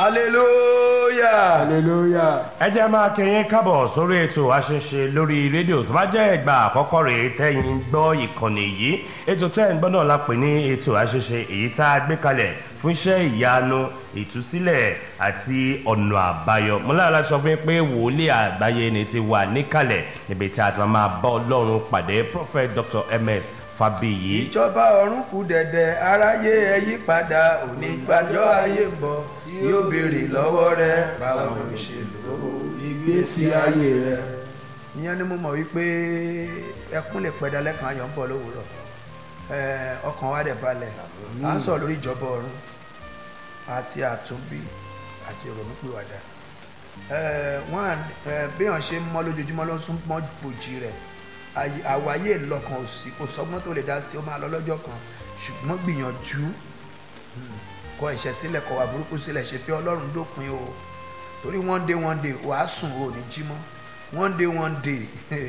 hallelujah. hallelujah. ẹ jẹ́ máa kẹyìn kábọ̀ sórí ètò àṣẹṣe lórí rédíò tó bá jẹ́ ìgbà àkọ́kọ́ rèé tẹ́yìn ń gbọ́ ìkànnì yìí ètò tẹ́ ń gbọ́ náà la pè ní ètò àṣẹṣe èyí tá a gbé kalẹ̀ fún iṣẹ́ ìyanu ìtúsílẹ̀ àti ọ̀nà àbáyọ mo lára láti sọ fún yín pé wòlíì àgbáyé ni ti wà níkàlẹ̀ níbi tí a ti máa bá ọlọ́run pàdé prophet dr ms fabiyi ìjọba ọ̀run kù dẹ̀dẹ̀ aráyé ẹ yí padà òní gbàjọ́ ayé ń bọ̀ yóò béèrè lọ́wọ́ rẹ báwo ló ṣe lò ó ìgbésí ayé rẹ. ìyẹn ni mo mọ̀ wípé ẹkún lè pẹ̀dá lẹ́kàn ayọ̀ ń bọ̀ lówùúrọ̀ Eh, ọkàn wa dẹ̀ balẹ̀ à ń sọ lórí ìjọba ọ̀run àti àtúnbí àti ìrònúpìwàdà Eh, wọ́n à- eh, béèyàn ṣe ń mọ́ lójoojúmọ́ ló ń sún mọ́ bòjì rẹ̀ Ayé- àwáyé lọ́kàn òsì kò sọ́gbọ́n tó lè dá sí ó máa lọ lọ́jọ́ kan ṣùgbọ́n gbìyànjú kọ ẹ̀ṣẹ̀ sílẹ̀ kọ wà burúkú sílẹ̀ ṣe fi ọlọ́run dópin o torí one day one day wàá sùn o ní jí mọ́ one day one day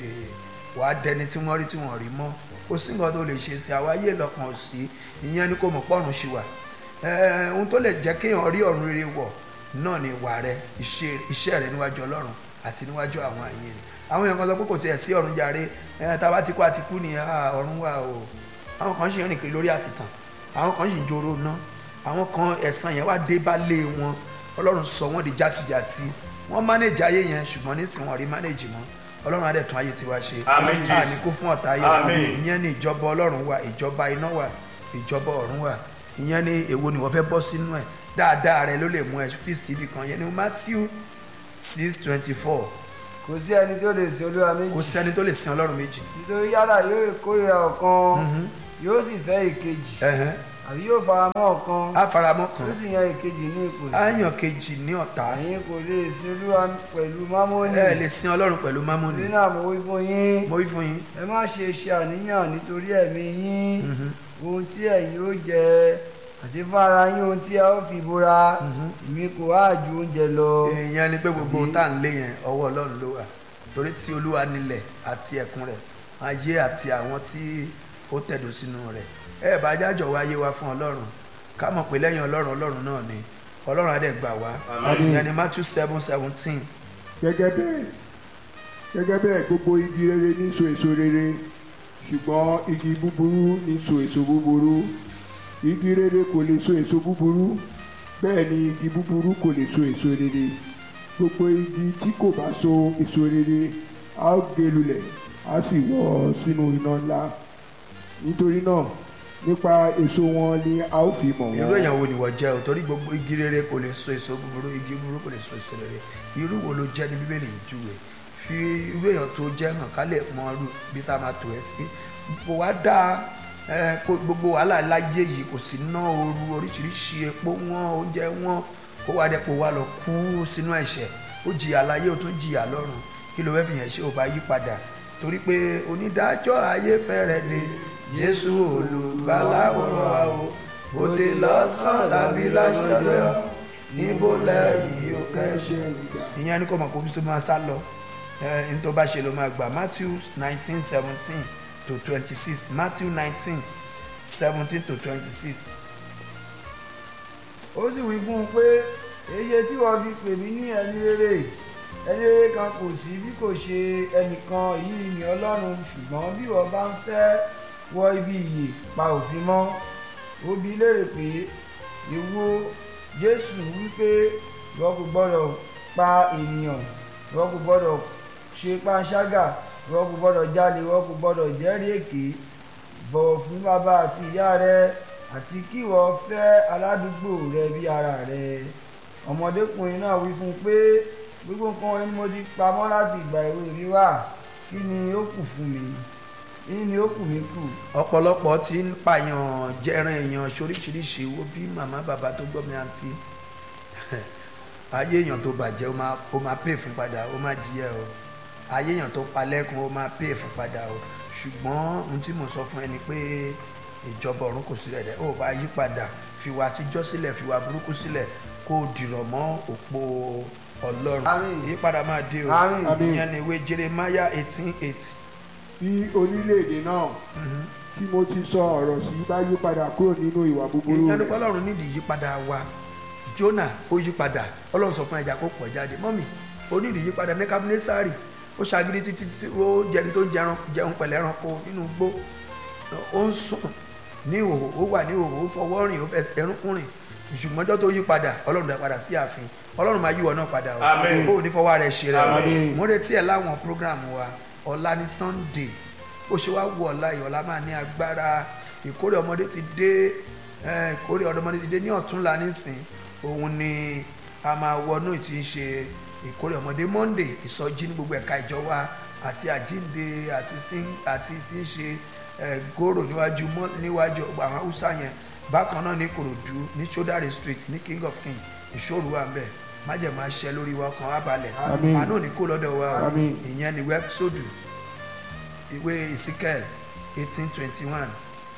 wàá dẹni tí wọ́n rí tí wọ́n rí mọ́ kò sí nǹkan tó lè ṣe sí àwáyé lọ́kàn òsì ìyẹn ni kò mọ̀ pọ́run ṣì wà Eh, ohun tó lè jẹ́ kéèyàn rí ọ̀run rere wọ̀ náà ni ìwà rẹ iṣẹ́ iṣẹ́ rẹ níwájú ọlọ́run àti níwájú àwọn àyè rẹ àwọn èèyàn kan sọ pé kò tiẹ̀ sí ọ̀run jàre ẹ̀ tá a bá ti kú àti kú nìyẹn ah, ọ̀run wà o àwọn kan ṣì ń rìn kiri lórí àtìtàn àwọn kan ṣì ń joro ná àwọn kan ẹ̀san yẹn wá dé bá lé wọn ọlọ́run sọ wọ́n di játijàti wọ́n mánéjì ayé yẹn ṣùgbọ́n nísìnyí wọn rí mánéjì mọ́ ọlọ́run á dẹ̀ tún ayé tiwa ṣe Àmín, Jésù. àní kú fún ọ̀tá ayé Àmín. ìyẹn ni ìjọba ọlọ́run wà ìjọba iná wà ìjọba ọ̀run wà ìyẹn ni èwo ni wọ́n fẹ́ bọ́ sínú ẹ̀ dáadáa rẹ ló lè mú ẹ fíìsì tv kan yẹn ni matthew six twenty four kò sí ẹni tó lè sin olúwa kò méjì sẹ́ni tó lè sin ọlọ́run méjì nítorí yálà yóò kórìíra ọ̀kan yóò sì fẹ́ ìkejì Ẹ̀hẹ́n. àbí yóò fara mọ́ ọ̀kan á faramọ́ yóò kan sì yan ìkejì ní ipò á yàn kejì ní ọ̀tá ẹ̀yin kò lè sin olúwa pẹ̀lú mámónì ẹ lè sin ọlọ́run pẹ̀lú mámúni nínú àmọ́ wí fún yín mo wí fún yín ẹ má ṣe ṣe àníyàn nítorí ẹ̀mí yín ohun tí ẹ̀yin ó jẹ àti fún ara yín ohun tí ẹ ó fi bora èmi kò wá ju oúnjẹ lọ èèyàn ni pé gbogbo ohun tá à ń lé yẹn ọwọ́ ọlọ́run ló wà torí tí olúwa nílẹ̀ àti ẹ̀kún rẹ̀ ayé àti àwọn tí ó tẹ̀dó sínú rẹ̀ ẹ bá jájọ wá ayé wa fún ọlọ́run ká mọ̀ pé lẹ́yìn ọlọ́run ọlọ́run náà ni ọlọ́run á dẹ̀ gbà wá ìyẹn ni matthew seven seventeen gẹ́gẹ́ bẹ́ẹ̀ gẹ́gẹ́ bẹ́ẹ̀ gbogbo igi rere ní so èso rere ṣùgbọ́n igi búburú ní so èso búburú igi rere kò lè so èso búburú bẹ́ẹ̀ ni igi búburú kò lè so èso rere gbogbo igi tí kò bá so èso rere a ó gé lulẹ̀ a sì wọ́ sínú iná ńlá nítorí náà nípa èso wọn ni a ó fi mọ̀ irú wọ́n. èèyàn wo ni wọ́n jẹ́ o torí gbogbo igi rere kò lè so èso búburú igi búburú kò lè so èso rere irú wo ló jẹ́ ní bíbélì ń júwe fi irú èèyàn tó jẹ́ hàn ká lè mọ irú bí tá a máa tò ẹ́ sí kò wá dáa ẹ, kó gbogbo wàhálà láyé yìí kò sí ná ooru oríṣiríṣi epo wọn oúnjẹ wọn kó wá dẹ́pọ̀ wá lọ kú sínú ẹ̀ṣẹ̀ ó jìyà láyé ó tún jìyà lọ́run kí ló fẹ́ fi yẹn ṣe ò bá yí padà torí pé onídàájọ́ ayé fẹ́rẹ̀ dé jésù olùgbàlà wọ̀ wá o òde lọ́sàn tàbí láṣọlẹ̀ níbo lẹ́yìn ó kẹ́ṣẹ́ ìyẹn ni kò mọ̀ kó bí sọ máa sá lọ ẹ ní tó bá ṣe ló máa gbà matthew nineteen seventeen to twenty six matthew nineteen seventeen to twenty six ó sì wí fún un pé èyí tí wọ́n fi pè mí ní ẹni rere ẹni rere kan kò sí bí kò ṣe ẹnìkan yìí ní ọlọ́run ṣùgbọ́n bí wọ́n bá ń fẹ́ wọ ibi ìyè pa òfin mọ́ ó bi í léèrè pé ìwo jésù wípé ìwọ kò gbọ́dọ̀ pa ènìyàn ìwọ kò gbọ́dọ̀ ṣe panṣágà ìwọ kò gbọ́dọ̀ jalè ìwọ kò gbọ́dọ̀ jẹ́rìí èké bọ̀wọ̀ fún bàbá àti ìyá rẹ àti kí ìwọ fẹ́ aládùúgbò rẹ bí ara rẹ ọmọdékùnrin náà wí fún un pé gbogbo nǹkan ni mo ti pamọ́ láti ìgbà èwe mi wá kí ni ó kù fún mi kí ni ó kù mí kù ọ̀pọ̀lọpọ̀ ti ń pààyàn jẹran èèyàn ṣoríṣiríṣi wo bí màmá bàbá tó gbọ́ mi àǹtí ayé èèyàn tó bàjẹ́ ó máa ó máa pè fún padà ó máa jìyà o ayé èèyàn tó palẹ́kùn ó máa pè fún padà o ṣùgbọ́n ohun tí mo sọ fún ẹ ni pé ìjọba ọ̀run kò sílẹ̀ dẹ̀ ó bá yí padà fìwà àtijọ́ sílẹ̀ fìwà burúkú sílẹ̀ kó o dìrọ̀ mọ́ òpó ọlọ́run Àmín. ìyípadà máa dé o Àmín. ìyẹn ni ìwé jeremiah eighteen eight bí orílẹ̀-èdè náà tí mo ti sọ ọ̀rọ̀ sí bá yí padà kúrò nínú ìwà búburú ìyẹn ni rẹ̀ pé ọlọ́run nídìí ìyípadà wa Jónà ó yí padà ọlọ́run sọ fún ẹja kó pọ̀ jáde mọ́mì onídìí yí padà ní kábínẹ́sárì ó ṣagídí títí tí ó jẹni tó ń jẹun jẹun pẹ̀lẹ́ ẹranko nínú igbó ó ń sùn ní ìhòòhò ó wà ní ìhòòhò ó fọwọ́ rìn ó fẹsẹ̀ ẹrúnkún rìn ṣùgbọ́n ọjọ́ tó yí padà ọlọ́run dá padà sí ààfin ọlọ́run máa yí ìwọ náà padà o Àmín. ó ní fọwọ́ rẹ̀ ṣe rẹ̀ o Àmín. mo retí ẹ̀ láwọn program wa ọ̀la ní Sunday ó ṣe wá wọ ọ̀la yìí ọ̀la máa ní agbára ìkórè ọmọdé ti dé eh, ìkórè ọmọdé ti dé ní ọ̀túnla nísìn òun ni a máa wọnú ìtì ń ṣe ìkórè ọmọdé Monday ìsọjí ní gbogbo ẹ̀ka ìjọ wa àti àjínde àti sing àti tí ń ṣe eh, gòrò níwájú mọ́- níwájú àwọn haúsá yẹn bákan náà ní Ìkòròdú ní Sódàrè street ní King of King ìṣòro wa ń bẹ májèmá ṣẹ lórí wa ọkàn wa balẹ̀ Àmín. àánú ní kó lọ́dọ̀ wa o. Àmín. ìyẹn ni wẹ́ẹ́sọ̀dù ìwé Ezekiel eighteen twenty one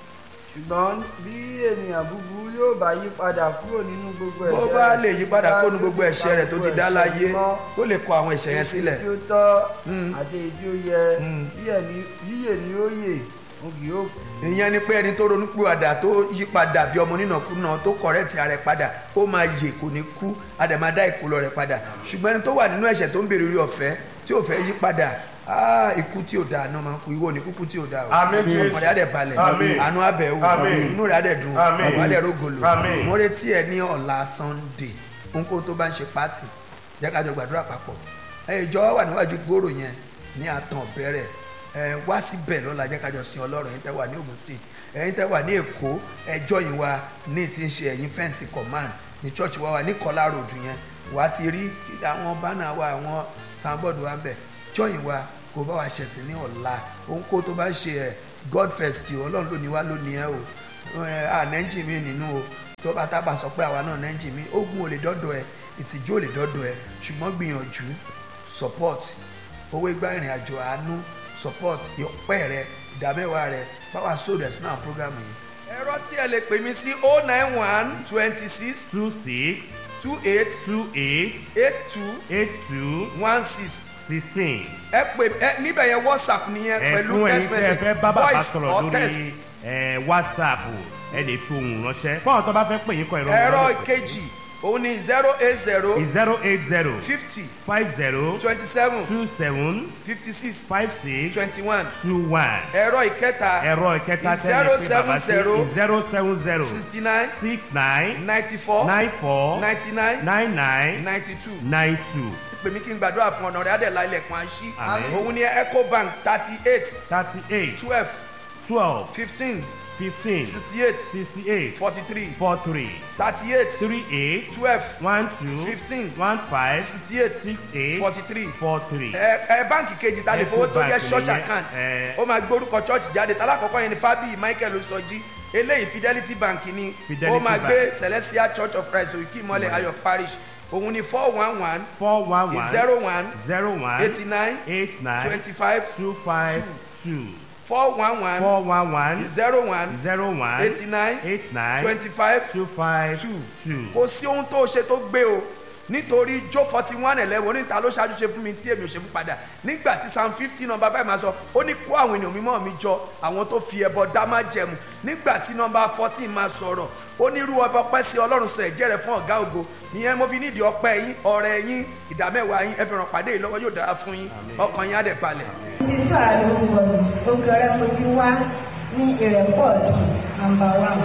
ṣùgbọ́n bí ènìyàn búburú yóò bá yí padà kúrò nínú gbogbo ẹ̀ṣẹ̀ bó bá lè yí padà kó nu rẹ̀, gbogbo ẹ̀ṣẹ̀ rẹ̀ tó ti dá láyé mọ́, kó lè kọ àwọn ẹ̀ṣẹ̀ yẹn sílẹ̀ èyí tí ó tọ́ àti èyí tí ó yẹ yíyẹ ni- yíyè ni ó yè òun kì yóò kú. ìyẹn ni pé ẹni tó ronú pìwàdà tó yí padà bí ọmọ nínàkúnà tó kọ̀rẹ́tì ara ẹ̀ padà ó máa yè kò ní kú a dẹ̀ máa dá ìkólọ rẹ̀ padà ṣùgbọ́n ẹni tó wà nínú ẹ̀ṣẹ̀ tó ń béèrè orí ọ̀fẹ́ tí ò fẹ́ yí padà ah, ikú tí ò dáa náà máa ń kú ìwọ ní kúkú tí ò dáa o Àmín, Jésù. ọkàn rẹ̀ á dẹ̀ balẹ̀ Àmín. àánú abẹ́ wò Àmín. inú rẹ̀ á dẹ̀ dùn Àmín. ọ̀rọ̀ á dẹ̀ rógolo Àmín. mo retí ẹ ní ọ̀la Sunday ohunkóhun tó bá ń ṣe pátì jẹ́ ká jọ gbàdúrà papọ̀ ẹ ìjọ wà níwájú gbòòrò yẹn ní àtàn bẹ̀rẹ̀ ẹ wá síbẹ̀ lọ́la jẹ́ ká jọ sin ọlọ́run ẹ̀yin tẹ́ wà ní Ògùn state ẹ̀yin tẹ́ wà ní Èkó ẹjọ́ yìí wa ní ti ń ṣe ẹ̀yin fẹ́ǹsì command ní church wa wà ní Kọ́lá road yẹn wà á ti rí àwọn bánà wa àwọn sanbọ́ọ̀dù wa ń bẹ̀ jọ́yìn wa kò bá wa ṣẹ̀sìn ní ọ̀la ohunkóhun tó bá ń ṣe ẹ̀ God first o ọlọ́run ló ní wá ló ní ẹ o ẹ, à nẹ́ńjì mi nínú o tó bá tábà sọ pé àwa náà nẹ́ńjì mi ogun ò lè dọ́dọ̀ ẹ ìtìjú ò lè dọ́dọ̀ ẹ ṣùgbọ́n gbìyànjú support owó igbá ìrìn àjò àánú support ìpẹ́ rẹ ìdámẹ́wàá rẹ báwa sóòdù ẹ̀sìn náà program yìí. ẹ̀rọ tí ẹ lè pè mí sí oh nine one twenty six two six two eight two eight eight two eight two one six sixteen. ẹ pè ẹ níbẹ̀ yẹn whatsapp nìyẹn pẹ̀lú ẹ̀fún ẹ̀yin text tẹ́ ẹ message fẹ́ bá bàbá voice sọ̀rọ̀ or text. lórí ẹ̀, whatsapp ẹ lè fi ohùn ránṣẹ́ fún àwọn tó bá fẹ́ pè yín kọ ìrọ̀rùn ẹ̀rọ ìkejì òun ni zero eight zero zero eight zero fifty five zero twenty seven two seven fifty six five six twenty one two one ẹ̀rọ ìkẹta ẹ̀rọ ìkẹta zero tẹ́lẹ̀ pé bàbá sí seven zero zero seven zero sixty nine six nine ninety four nine four ninety nine nine nine ninety two nine two pè mí kí n gbàdúrà fún ọ̀nà rẹ̀ adẹ̀lá ilẹ̀kùn àṣí Àmín. òun ni ecobank thirty eight thirty eight twelve twelve fifteen fifteen sixty eight sixty eight forty three four three thirty eight three eight twelve one two Fifteen. one five sixty eight six eight forty three four three. ẹ ẹ báǹkì kejì ta lè fowó tó jẹ́ Ecobank church nìyẹn, account ẹ. ó máa gbórúkọ church jáde talákọ̀ọ́kọ́ yẹn ni Fábíyì Michael Oṣọ́jí eléyìí Fidelity Bank ni Fidelity ó máa Bank. gbé Celestial Church of Christ Òkè Ìmọ̀lẹ̀ Ayọ̀ Parish òun ni four one one four one one zero one zero one eighty nine eight nine twenty five two five two four one one four one one zero one zero one eighty nine eight nine twenty five two five two two. kò sí ohun tó ṣe tó gbé o nítorí jó forty one eleven oníta ló ṣáájú ṣe fún mi tí èmi ò ṣe fún padà nígbà tí psalm fifty number five máa sọ ó ní kó àwọn ènìyàn mímọ́ mi jọ àwọn tó fi ẹbọ dá má jẹmu nígbà tí number fourteen máa sọ̀rọ̀ ó ní irú ọba ọpẹ́ sí ọlọ́run sọ ẹ̀jẹ̀ rẹ̀ fún ọ̀gá ògo ìyẹn mo fi nídìí ọpẹ́ yín ọrẹ yín ìdámẹ́wàá yín ẹ fi ràn pàdé yìí lọ́wọ́ yóò dára fún yín ọkàn yín á dẹ̀ balẹ̀. Jésù àlùkò òkè ọ̀rẹ́ fojú wá ní ìrẹ́pọ̀ nàmbà wán.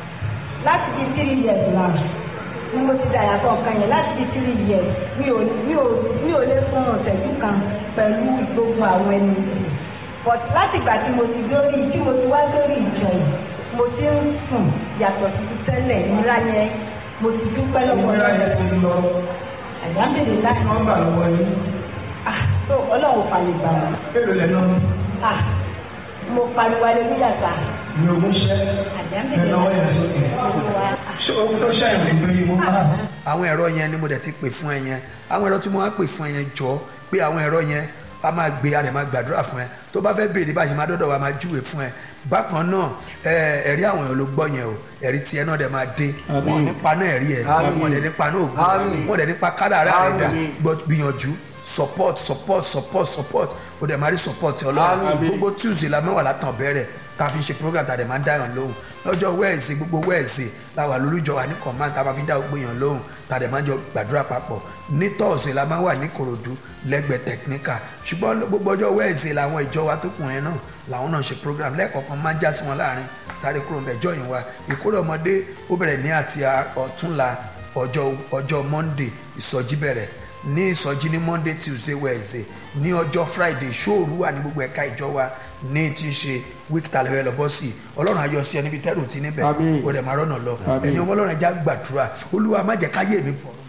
Láti di three years náà ni mo ti dàyàtọ̀ kan yẹn láti di three years mi ò mi ò mi ò lè fún ọ̀sẹ̀jú kan pẹ̀lú gbogbo àwọn ẹni yìí. But láti ìgbà tí mo ti dórí tí mo ti wá dórí ìjọ yìí mo ti ń sùn yàtọ̀ sí ti tẹ́lẹ̀ ńlá yẹn mo ti dúpẹ́ lọ́wọ́ lọ́wọ́. Àjábìrì láti nọ́mbà lọ́wọ́ yín ah tó ọlọ́run fàlè gbà wọ́n. èlò lẹ́nu Ah, mo pariwo aleluya sa. ní ogún ṣẹ́ Àjábìrì lọ́wọ́ yẹn sókè ṣé o tó ṣàyẹ̀wò ìgbé yìí mo máa àwọn ẹ̀rọ yẹn ni mo dẹ̀ ti pè fún ẹ yẹn àwọn ẹ̀rọ tí mo wá pè fún ẹ yẹn jọ pé àwọn ẹ̀rọ yẹn a máa gbé a dẹ̀ máa gbàdúrà fún ẹ tó bá fẹ́ béèrè bá a ṣe máa dọ́dọ̀ wa máa júwe fún ẹ bákan náà ẹ ẹ̀rí àwọn èèyàn ló gbọ́ yẹn o ẹ̀rí tiẹ̀ náà dẹ̀ máa dé Àmín. wọn nípa náà ẹ̀rí ẹ̀ Àmín. wọn dẹ̀ nípa náà ògùn Àmín. wọn dẹ̀ nípa kádàrá rẹ̀ dà Àmín. gbọ́ gbìyànjú support support support support o dẹ̀ máa rí support ọlọ́run Àmín. gbogbo tuesday la mẹ́wàá látàn bẹ̀rẹ̀ ká fi ṣe program tàdé máa ń dáyàn lóhùn lọ́jọ́ wẹ́ẹ̀sì gbogbo wẹ́ẹ̀sì la wà lólùjọ wa ní command tá a máa fi dá gbogbo èèyàn lóhùn tá a dẹ̀ máa jọ gbàdúrà papọ̀ ní tọ́ọ̀sì la máa wà ní korodu lẹ́gbẹ̀ẹ́ technical ṣùgbọ́n gbogbo ọjọ́ wẹ́ẹ̀sì làwọn ìjọ wa tó kùn yẹn náà làwọn náà ṣe program lẹ́ẹ̀kọ̀ọ̀kan máa ń já sí wọn láàrin sáré kúrò ńbẹ̀ jọyìn wa ìkórè ọmọdé ó bẹ̀rẹ̀ ní àti ọ̀túnla ọjọ́ ọjọ́ monday ìsọjí bẹ̀rẹ̀ ní ìsọjí ní monday tuesday wednesday ní ọjọ́ friday ṣóòru wà ní gbogbo ẹ̀ka ìjọ wa ní tí ń ṣe week talẹ̀wẹ̀ lọ́bọ̀ sí i ọlọ́run ayọ̀ sí ẹ níbi tẹ́rù tí níbẹ̀ Àmín. ó dẹ̀ máa rọ́nà lọ Àmín. ẹ̀yin ọmọ ọlọ́run ẹja gbàdúrà olúwa má jẹ́ káyé mi pọ̀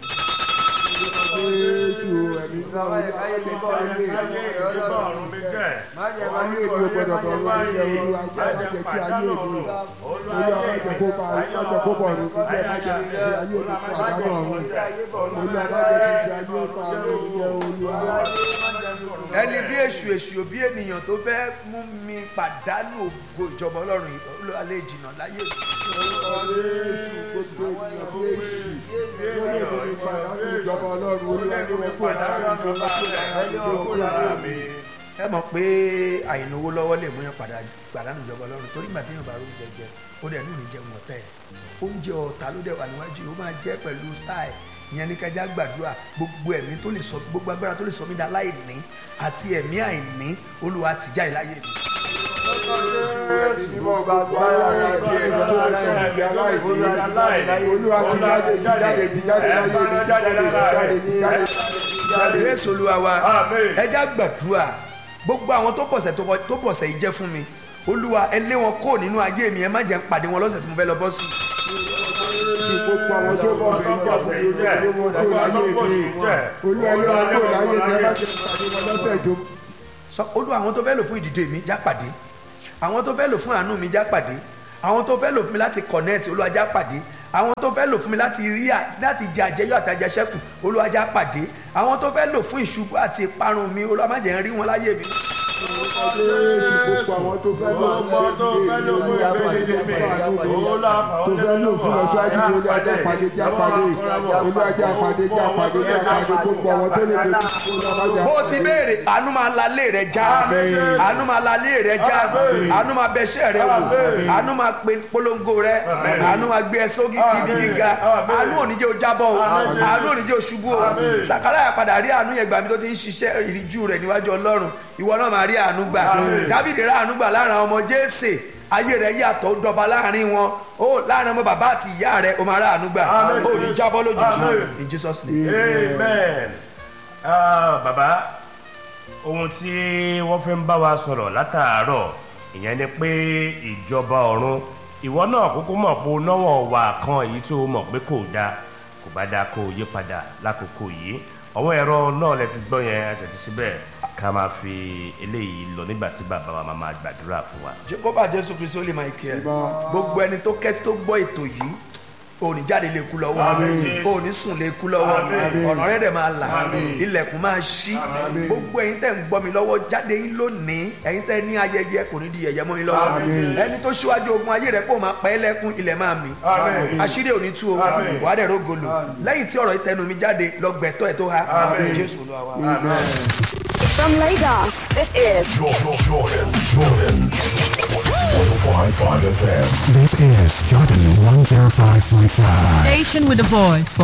jésù ẹ̀mí náà ayé mi bọ̀ ayé ayé mi ò gbọdọ̀ bọ̀ lórí ilẹ̀ olúwa jẹ́ má jẹ́ kí ayé mi olúwa má jẹ́ kó bá má jẹ́ kó bọ̀ lórí ilẹ̀ má jẹ́ kí ayé mi fún àdánù ọ̀run olúwa má jẹ́ kí ayé fún àdánù ilẹ̀ olúwa. ẹni bí èṣù èṣù bí ènìyàn tó fẹ́ mú mi pàdánù ògo ìjọba ọlọ́run yìí, olúwa lè jìnnà láyé mi. jésù gbogbo ènìyàn bí èṣù tó lè borí pàdánù ìjọba ọlọ́run olúwa ní wọn kó lára mi lọ sí wọn kó lára mi. ẹ mọ̀ pé àìnáwó lọ́wọ́ lè mú yàn padà pàdánù ìjọba ọlọ́run torí gbà téèyàn bá rú jẹjẹ ó dẹ̀ ní ìrìnjẹ wọn tẹ̀ oúnjẹ ọ̀tá ló dẹ̀ wà níwájú yìí ó máa jẹ́ pẹ̀lú style ìyẹn ní kájá gbàdúrà gbogbo ẹ̀mí tó lè sọ gbogbo agbára tó lè sọ mí dá láìní àti ẹ̀mí àìní olúwa ti jáde láyé mi. Ìmọ̀ gbàgbára àti èèyàn tó lè sọ ìdí aláìsí. Olúwa ti jáde ti jáde ti jáde láyé mi ti jáde ti jáde ti jáde ti jáde. jésù olúwa wa Àmín. ẹjá gbàdúrà gbogbo àwọn tó pọ̀sẹ̀ tó kọ- tó pọ̀sẹ̀ yìí jẹ́ fún mi olúwa ẹ lé wọn kó nínú ayé mi ẹ má jẹ́ ń pàdé wọn lọ́sẹ̀ tó mo fẹ́ lọ bọ́ sí. Ní gbogbo àwọn tó bọ̀ fẹ́ ìjà fún mi olúwa lé wọn kó láyé mi. Olúwa lé wọn kó láyé mi ẹ má jẹ́ pàdé wọn lọ́sẹ̀ tó. sọ olúwa àwọn tó fẹ́ lò fún ìdìde mi já pàdé àwọn tó fẹ́ lò fún àánú mi já pàdé àwọn tó fẹ́ lò fún mi láti connect olúwa já pàdé àwọn tó fẹ́ lò fún mi láti rí à láti jẹ àjẹyọ àti àjẹsẹ́kù olúwa já pàdé àwọn tó fẹ́ lò fún ìṣubú àti ìparun mi olúwa má jẹ́ ń rí wọn láyé mi. Jésù gbogbo àwọn tó fẹ́ lò fún ìdílé mi olúwa pàdé ní fún àánú mi. Tó fẹ́ lò fún ọ̀ṣọ́jú mi olúwa já pàdé já pàdé. Olúwa já pàdé já pàdé já pàdé gbogbo àwọn tó lè lè fún olúwa má jà bó o ti béèrè àánú máa la lé rẹ já àánú máa la lé rẹ já àánú máa bẹṣẹ rẹ wò àánú máa pe polongo rẹ àánú máa gbé ẹ sókè ibi gíga àánú ò ní jẹ́ o jábọ́ o àánú ò ní jẹ́ o ṣubú o sàkárà padà rí àánú yẹn gbà mí tó ti ń ṣiṣẹ́ ìríjú rẹ̀ níwájú ọlọ́run ìwọ náà máa rí àánú gbà dábìdì rà àánú gbà láàrin àwọn ọmọ jésè ayé rẹ yàtọ̀ ó dọba láàrin wọn ó láàrin ọmọ bàbá àti ìyá rẹ ó máa rà àánú gbà ó ní jábọ́ lójijì in jesus name. amen Ah, bàbá ohun tí wọ́n fi ń bá wa sọ̀rọ̀ látàárọ̀ ìyẹn ni pé ìjọba ọ̀run ìwọ náà kúkú mọ̀ pé o náwó wà kan èyí tó o mọ̀ pé kò dáa kò bá dáa kó o yí padà lákòókò yìí àwọn ẹ̀rọ náà lẹ ti gbọ́ yẹn àtẹ̀tí síbẹ̀ ká máa fi eléyìí lọ nígbà tí bàbá wa máa máa gbàdúrà fún wa. jehova jésù kristu ó lè máa kí ẹ Ìbọn. gbogbo ẹni tó kẹ́ tó gbọ́ ètò yìí òní jáde lè kú lọ́wọ́ òní sùn lè kú lọ́wọ́ ọ̀nà rẹ̀ dẹ̀ máa là ilẹ̀kùn máa ṣí gbogbo ẹ̀yin tẹ̀ ń gbọ́ mi lọ́wọ́ jáde yín lónìí ẹ̀yin tẹ̀ ní ayẹyẹ kò ní di yẹ̀yẹ́ mọ́ yín lọ́wọ́ ẹni tó ṣíwájú ogun ayé rẹ̀ kó máa pa ẹ́ lẹ́kún ilẹ̀ máa mì àṣírí òní tú o wàá dẹ̀ rógolo lẹ́yìn tí ọ̀rọ̀ ìtẹnu mi jáde lọ gbẹ̀tọ́ ẹ̀ tó ha jésù olúwa wa. From Lagos, this is Jordan, Jordan, Jordan. 105.5 FM. This is Jordan 105.5. Station with a voice for